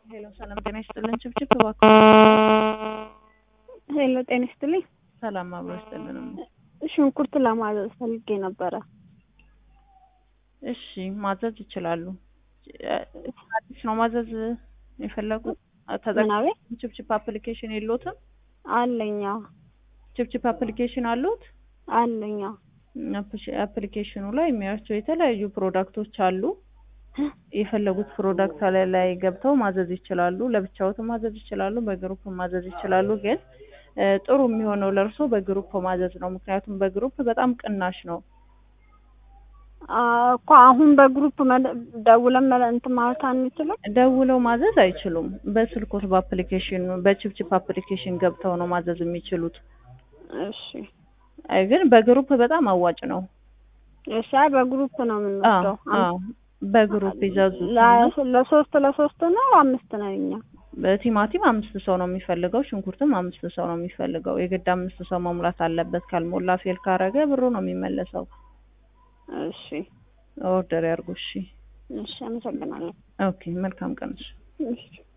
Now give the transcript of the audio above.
ሄሎ ሰላም ጤና ይስጥልን። ችብችብ እባክዎ። ሄሎ ጤና ይስጥልኝ። ሰላም አብሮ ይስጥልን። ሽንኩርት ለማዘዝ ፈልጌ ነበረ። እሺ ማዘዝ ይችላሉ። አዲስ ነው ማዘዝ የፈለጉት? ምናቤ ችብችብ አፕሊኬሽን የሎትም? አለኛ ችብችብ አፕሊኬሽን አሉት? አለኛ አፕሊኬሽኑ ላይ የሚያዩቸው የተለያዩ ፕሮዳክቶች አሉ። የፈለጉት ፕሮዳክት ላይ ላይ ገብተው ማዘዝ ይችላሉ። ለብቻዎትም ማዘዝ ይችላሉ፣ በግሩፕ ማዘዝ ይችላሉ። ግን ጥሩ የሚሆነው ለእርሶ በግሩፕ ማዘዝ ነው። ምክንያቱም በግሩፕ በጣም ቅናሽ ነው። እኮ አሁን በግሩፕ ደውለን እንትን ማለት አንችልም። ደውለው ማዘዝ አይችሉም። በስልኮት በአፕሊኬሽን በችፕችፕ አፕሊኬሽን ገብተው ነው ማዘዝ የሚችሉት። እሺ አይ ግን በግሩፕ በጣም አዋጭ ነው። እሺ አይ በግሩፕ ነው የምንወስደው። አዎ በግሩፕ ይዘዙ። ለሶስት ለሶስት ነው አምስት ነው እኛ በቲማቲም አምስት ሰው ነው የሚፈልገው። ሽንኩርትም አምስት ሰው ነው የሚፈልገው። የግድ አምስት ሰው መሙላት አለበት። ካልሞላ ፌል ካረገ ብሩ ነው የሚመለሰው። እሺ ኦርደር ያርጉ። እሺ እሺ፣ አመሰግናለሁ። ኦኬ፣ መልካም ቀን። እሺ